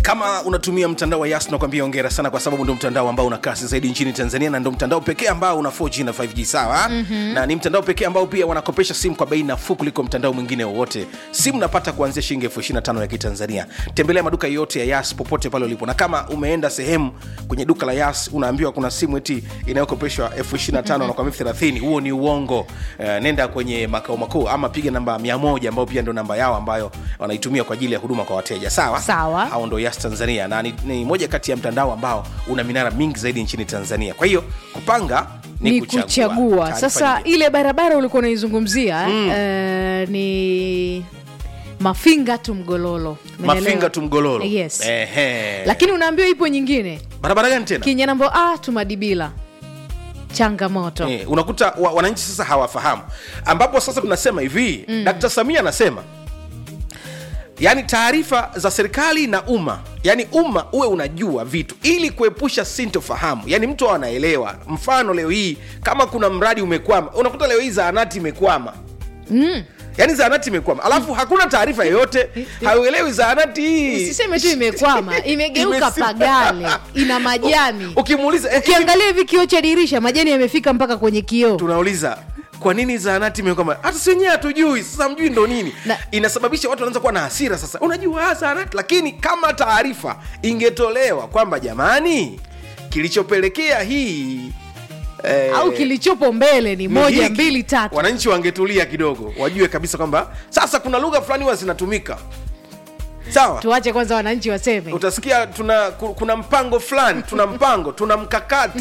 kama unatumia mtandao wa yas nakwambia ongera sana kwa sababu ndo mtandao ambao una kasi zaidi nchini tanzania na ndo mtandao pekee ambao una 4g na 5g sawa mm-hmm. na ni mtandao pekee ambao pia wanakopesha simu kwa bei nafuu kuliko mtandao mwingine wowote simu napata kuanzia shilingi elfu 25 ya kitanzania tembelea maduka yote ya yas popote pale ulipo na kama umeenda sehemu kwenye duka la yas unaambiwa kuna simu eti inayokopeshwa elfu 25 mm-hmm. na kwa elfu 30 huo ni uongo uh, nenda kwenye makao makuu ama piga namba 100 ambao pia ndo namba yao ambayo wanaitumia kwa ajili ya huduma kwa wateja sawa Sawa. hao ndo yas tanzania na ni, ni moja kati ya mtandao ambao una minara mingi zaidi nchini tanzania kwa hiyo kupanga ni, ni kuchagua, Taarifa sasa nyingine. ile barabara ulikuwa unaizungumzia mm. uh, ni mafinga tu mgololo Umeelewa? mafinga tu mgololo yes Ehe. lakini unaambiwa ipo nyingine barabara gani tena kinyanambo a tumadibila changamoto Eh, unakuta wa, wananchi sasa hawafahamu ambapo sasa tunasema hivi mm. dkt samia anasema yaani taarifa za serikali na umma yaani umma uwe unajua vitu ili kuepusha sintofahamu yaani mtu awe anaelewa mfano leo hii kama kuna mradi umekwama unakuta leo hii zaanati imekwama mm. yaani zaanati imekwama alafu hakuna taarifa yoyote hauelewi zaanati hii usiseme tu imekwama imegeuka Imesi- pagale ina majani ukimuuliza eh, ukiangalia hivi kioo cha dirisha majani yamefika mpaka kwenye kioo tunauliza kwa nini zaanati imekwama hata si wenyewe hatujui sasa mjui ndo nini Na- inasababisha watu wanaanza kuwa na hasira sasa unajua ah, zaanati lakini kama taarifa ingetolewa kwamba jamani kilichopelekea hii eh, au kilichopo mbele ni moja hiki, mbili tatu wananchi wangetulia kidogo wajue kabisa kwamba sasa kuna lugha fulani huwa zinatumika sawa tuache kwanza wananchi waseme utasikia tuna ku- kuna mpango fulani tuna mpango tuna mkakati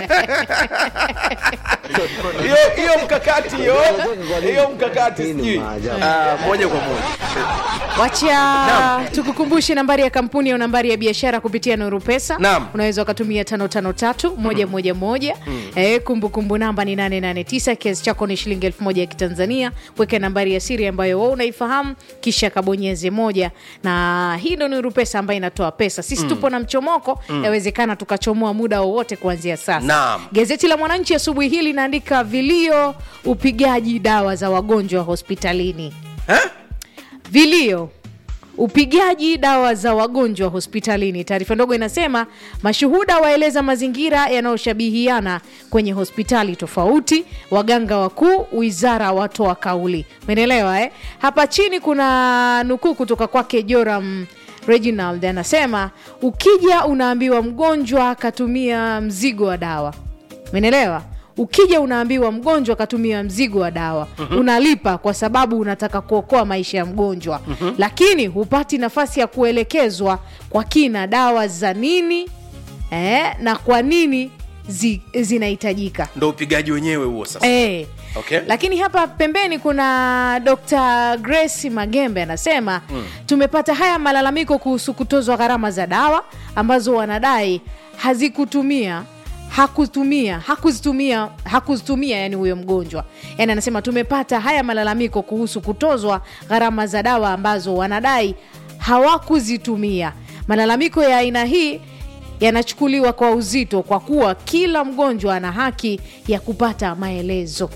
hiyo hiyo mkakati hiyo hiyo mkakati Hii ni sijui maajabu. Ah, moja kwa moja wacha Naam. tukukumbushe nambari ya kampuni au nambari ya biashara kupitia nuru pesa Naam. unaweza ukatumia tano tano tatu moja moja moja eh, kumbukumbu namba ni 889 kiasi chako ni shilingi elfu moja ya kitanzania weka nambari ya siri ambayo wewe unaifahamu kisha kabonyeze moja na hii ndo nuru pesa ambayo inatoa pesa sisi tupo na mchomoko yawezekana tukachomoa muda wowote kuanzia sasa Naam. gazeti la mwananchi asubuhi hii linaandika vilio upigaji dawa za wagonjwa hospitalini Eh? vilio upigaji dawa za wagonjwa hospitalini taarifa ndogo inasema mashuhuda waeleza mazingira yanayoshabihiana kwenye hospitali tofauti waganga wakuu wizara watoa kauli umeelewa eh? hapa chini kuna nukuu kutoka kwake joram reginald anasema ukija unaambiwa mgonjwa akatumia mzigo wa dawa umenelewa ukija unaambiwa mgonjwa akatumia mzigo wa dawa mm-hmm. unalipa kwa sababu unataka kuokoa maisha ya mgonjwa mm-hmm. lakini hupati nafasi ya kuelekezwa kwa kina dawa za nini eh, na kwa nini zi, zinahitajika ndo upigaji wenyewe huo sasa Eh. Okay. lakini hapa pembeni kuna dr grace magembe anasema mm. tumepata haya malalamiko kuhusu kutozwa gharama za dawa ambazo wanadai hazikutumia hakutumia hakuzitumia hakuzitumia yani huyo mgonjwa yani anasema tumepata haya malalamiko kuhusu kutozwa gharama za dawa ambazo wanadai hawakuzitumia malalamiko ya aina hii yanachukuliwa kwa uzito kwa kuwa kila mgonjwa ana haki ya kupata maelezo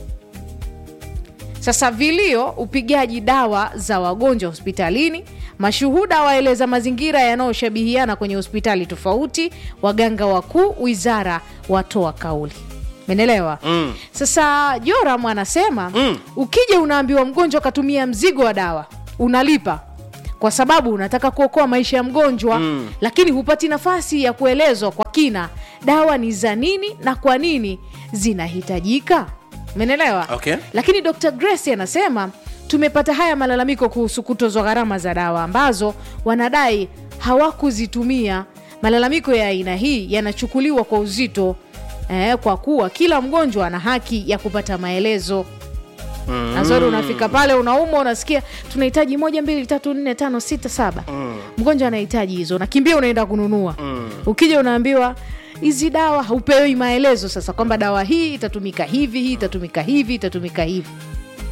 sasa vilio upigaji dawa za wagonjwa hospitalini mashuhuda waeleza mazingira yanayoshabihiana kwenye hospitali tofauti waganga wakuu wizara watoa kauli menelewa mm. sasa joram anasema mm. ukija unaambiwa mgonjwa akatumia mzigo wa dawa unalipa kwa sababu unataka kuokoa maisha ya mgonjwa mm. lakini hupati nafasi ya kuelezwa kwa kina dawa ni za nini na kwa nini zinahitajika menelewa Okay. lakini dr grace anasema tumepata haya malalamiko kuhusu kutozwa gharama za dawa ambazo wanadai hawakuzitumia malalamiko ya aina hii yanachukuliwa kwa uzito eh, kwa kuwa kila mgonjwa ana haki ya kupata maelezo mm. nazori unafika pale unaumwa unasikia tunahitaji moja mbili tatu nne tano sita saba mm. mgonjwa anahitaji hizo unakimbia unaenda kununua mm. ukija unaambiwa hizi dawa haupewi maelezo sasa kwamba dawa hii itatumika hivi hii itatumika hivi itatumika hivi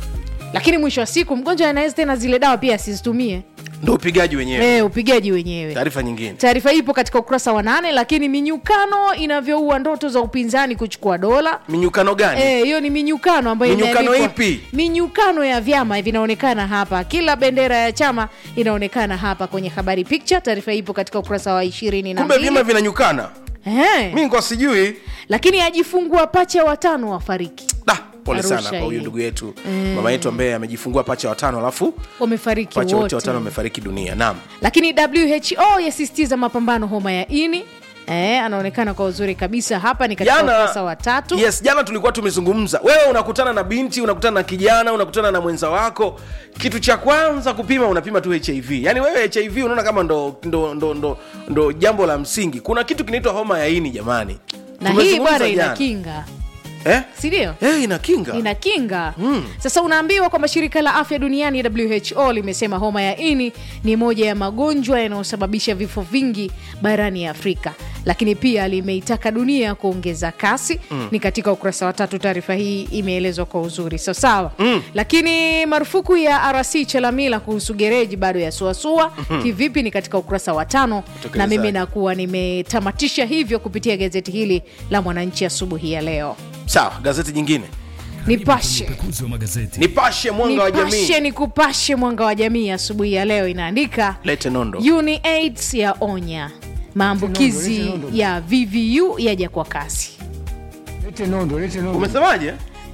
lakini mwisho wa siku mgonjwa anaweza tena zile dawa pia asizitumie ndo upigaji wenyewe e, upigaji wenyewe taarifa nyingine taarifa hii ipo katika ukurasa wa nane lakini minyukano inavyoua ndoto za upinzani kuchukua dola minyukano gani Eh, hiyo ni minyukano ambayo Minyukano imeandikwa- ipi? minyukano ya vyama vinaonekana hapa kila bendera ya chama inaonekana hapa kwenye habari picture taarifa hii ipo katika ukurasa wa ishirini na kumbe vyama mbili vinanyukana Eh, mi nikuwa sijui lakini ajifungua pacha watano wafariki da pole Arusha sana kwa huyu hii. ndugu yetu mama yetu ambaye amejifungua pacha watano alafu wamefariki pacha wote wote watano wamefariki dunia naam lakini who yasisitiza mapambano homa ya ini eh, anaonekana kwa uzuri kabisa hapa ni katika ukurasa wa tatu yes jana tulikuwa tumezungumza wewe unakutana na binti unakutana na kijana unakutana na mwenza wako kitu cha kwanza kupima unapima tu hiv yaani wewe hiv unaona kama ndo, ndo, ndo, ndo, ndo jambo la msingi kuna kitu kinaitwa homa ya ini jamani na hii Tumezungumza bwana ina jana. kinga eh? sindio Eh, ina kinga ina kinga sasa unaambiwa kwamba shirika la afya duniani who limesema homa ya ini ni moja ya magonjwa yanayosababisha vifo vingi barani afrika lakini pia limeitaka dunia kuongeza kasi mm. ni katika ukurasa wa tatu taarifa hii imeelezwa kwa uzuri so sawa mm. lakini marufuku ya rc chelamila kuhusu gereji bado yasuasua mm-hmm. kivipi ni katika ukurasa wa tano na Utekelezaji. mimi nakuwa nimetamatisha hivyo kupitia gazeti hili la mwananchi asubuhi ya leo sawa gazeti jingine nipashe Upekuzi wa magazeti. nipashe mwanga wa nipashe jamii ni kupashe mwanga wa jamii asubuhi ya leo inaandika lete nondo UniAIDS ya onya maambukizi Lete nondo, lete ya VVU yaja kwa kasi Lete nondo, lete nondo. umesemaje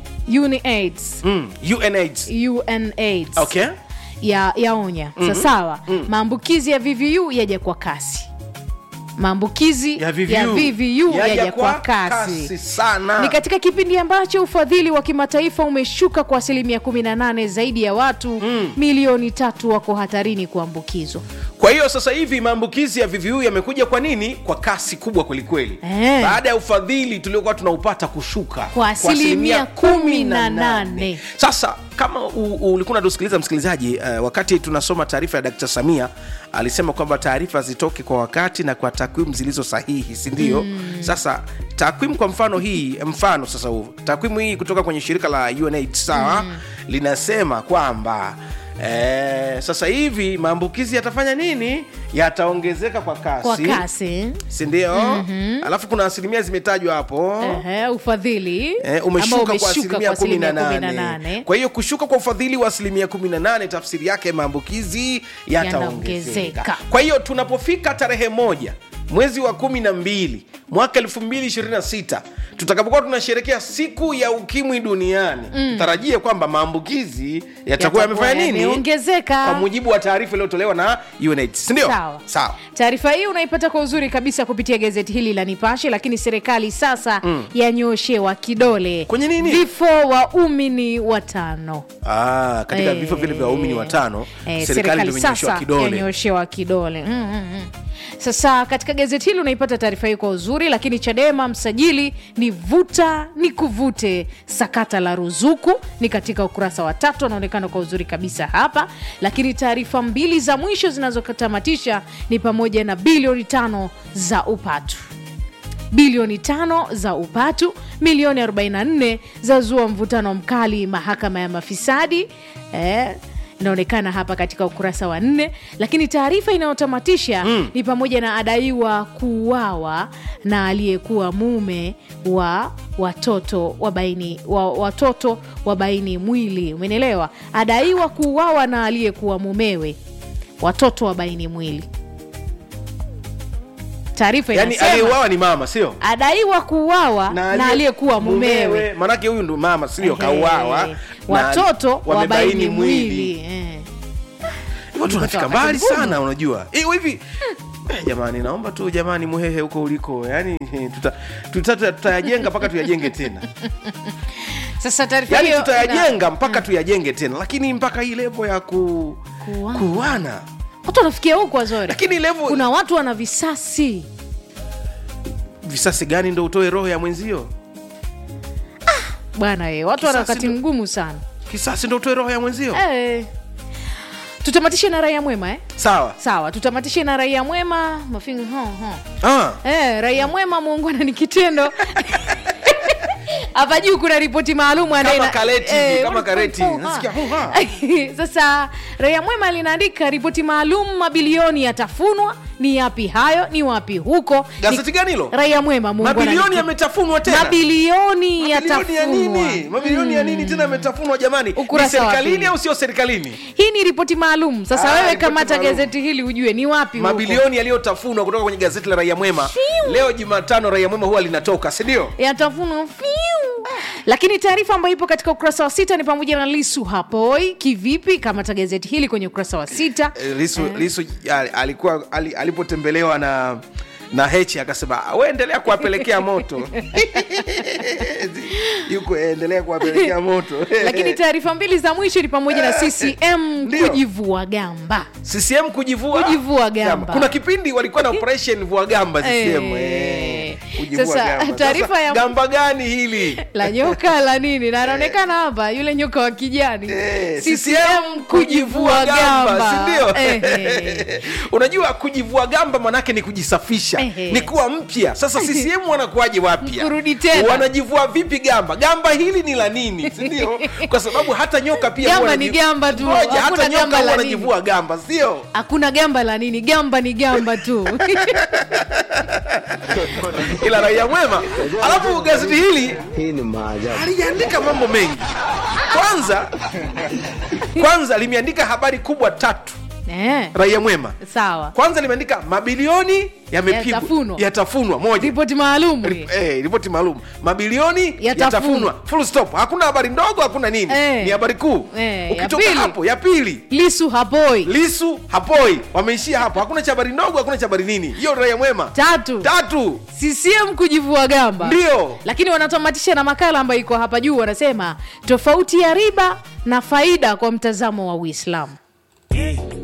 UniAIDS mm. UNAIDS. UNAIDS okay ya yaonya mm-hmm. sasawa maambukizi ya VVU yaja kwa kasi maambukizi ya VVU, ya VVU Yaja yaja kwa kasi sana ni katika kipindi ambacho ufadhili wa kimataifa umeshuka kwa asilimia 18 zaidi ya watu mm. milioni tatu wako hatarini kuambukizwa kwa hiyo sasa hivi maambukizi ya VVU yamekuja kwa nini kwa kasi kubwa kwelikweli Eh. baada ya ufadhili tuliokuwa tunaupata kushuka Kwa asilimia kumi na nane. sasa kama u- u- ulikuwa unatusikiliza msikilizaji uh, wakati tunasoma taarifa ya dkt samia alisema kwamba taarifa zitoke kwa wakati na kwa takwimu zilizo sahihi sindio mm. sasa takwimu kwa mfano hii mfano sasa huu takwimu hii kutoka kwenye shirika la UNAID sawa mm. linasema kwamba Eh, sasa hivi maambukizi yatafanya nini yataongezeka kwa kasi, kwa kasi sindio mm-hmm. alafu kuna asilimia zimetajwa hapo Ehe, ufadhili Eh, ambao umeshuka kwa umeshuka asilimia kumi na nane 18. kwa hiyo kushuka kwa ufadhili wa asilimia 18 tafsiri yake maambukizi yataongezeka Yanaongezeka. kwa hiyo tunapofika tarehe moja mwezi wa kumi na mbili mwaka 226 tutakapokuwa tunasherekea siku ya ukimwi duniani mm. tarajie kwamba maambukizi yatakuwa Yatakuwa yamefanya nini yameongezeka. kwa mujibu wa taarifa iliyotolewa na UNAIDS sindio Sawa. sawa taarifa hii unaipata kwa uzuri kabisa kupitia gazeti hili la nipashe lakini serikali sasa mm. yanyoshewa kidole Kwenye nini? vifo waumini watano Ah, katika Eh, vifo vile vya waumini watano eh, serikali ndio imenyoshewa sasa kidole yanyoshewa kidole mm, mm, mm. sasa katika gazeti hili unaipata taarifa hii kwa uzuri lakini chadema msajili ni vuta ni kuvute sakata la ruzuku ni katika ukurasa wa tatu anaonekana kwa uzuri kabisa hapa lakini taarifa mbili za mwisho zinazotamatisha ni pamoja na bilioni tano za upatu bilioni tano za upatu milioni 44 za zua mvutano mkali mahakama ya mafisadi eh, inaonekana hapa katika ukurasa wa nne lakini taarifa inayotamatisha mm. ni pamoja na adaiwa kuuawa na aliyekuwa mume wa watoto wabaini wa, watoto wabaini mwili umenielewa adaiwa kuuawa na aliyekuwa mumewe watoto wabaini mwili taarifa yani inasema aliyeuawa ni mama sio adaiwa kuuawa na, aliyekuwa mumewe manake huyu ndo mama sio Ehe. kauawa na watoto wamebaini wabaini mwili eh. hivyo tunafika wakati mbali mgumu. sana unajua Eh, hivi eh, jamani naomba tu jamani muhehe huko uliko yani tutayajenga tuta, tuta, tutayajenga mpaka tuyajenge tena sasa taarifa yani hiyo tutayajenga mpaka tuyajenge tena lakini mpaka hii levo ya ku Kuuana. kuana watu wanafikia huko wazori lakini levo kuna watu wana visasi visasi gani ndo utoe roho ya mwenzio bwana e, watu wana Kisasi wakati ndo- mgumu sana kisasi ndo utoe roho ya mwenzio eh. tutamatishe na raia mwema eh? sawa sawa tutamatishe na raia mwema mafinga ho, ho. ah. Eh, raia mwema muungwana ni kitendo hapa juu kuna ripoti maalum anaye- Kama kareti hivi, Eh, kama kareti. oh, Nasikia, ha. oh, ha. sasa raia mwema linaandika ripoti maalum mabilioni yatafunwa ni yapi hayo ni wapi huko Gazeti Ni- gani hilo? raia mwema Mungu mabilioni ananipa- yametafunwa tena mabilioni Mabilioni ya yatafunwa nini mabilioni ya nini tena yametafunwa jamani ni Ukurasa wa serikalini pili. au sio serikalini hii ni ripoti maalum sasa Ah, wewe ripoti kamata maalum. gazeti hili ujue ni wapi huko. mabilioni yaliyotafunwa kutoka kwenye gazeti la raia mwema Shiu. leo jumatano raia mwema huwa linatoka sindio yatafunwa fiu lakini taarifa ambayo ipo katika ukurasa wa sita ni pamoja na lisu hapoi kivipi kamata gazeti hili kwenye ukurasa wa sita Eh, lisu, lisu al- alikuwa ali, alipotembelewa na na hechi akasema we endelea kuwapelekea moto yuko eh, endelea kuwapelekea moto lakini taarifa mbili za mwisho ni pamoja na ccm Ndio. kujivua gamba ccm kujivua Kujivua gamba. kuna kipindi walikuwa na operation vua gamba ccm Eh. eh, kujivua Sasa, gamba. taarifa Sasa, ya- gamba gani hili la nyoka la nini na anaonekana hapa yule nyoka wa kijani Eh, ccm kujivua gamba sindio Ehe. unajua kujivua gamba manake ni kujisafisha Ehe. ni kuwa mpya sasa ccm wanakuwaje wapya Kurudi tena. wanajivua vipi gamba gamba hili ni la nini sindio kwa sababu hata nyoka pia Gamba huwa ni wanaji- gamba tu, Ngoja, hakuna hata nyoka gamba huwa la wanajivua gamba sio hakuna gamba la nini gamba ni gamba tu ila raia mwema alafu gazeti hili Hii ni maajabu. aliandika mambo mengi kwanza kwanza limeandika habari kubwa tatu eh, raia mwema sawa kwanza limeandika mabilioni yamepigwa Yatafunwa. yatafunwa moja ripoti maalum Rip- eh, ripoti maalum mabilioni Yatafunwa. yatafunwa full stop hakuna habari ndogo hakuna nini Eh. ni habari kuu Eh, ya ukitoka pili. hapo ya pili lisu hapoi lisu hapoi wameishia hapo hakuna cha habari ndogo hakuna cha habari nini hiyo raia mwema tatu tatu ccm kujivua gamba ndio lakini wanatamatisha na makala ambayo iko hapa juu wanasema tofauti ya riba na faida kwa mtazamo wa uislamu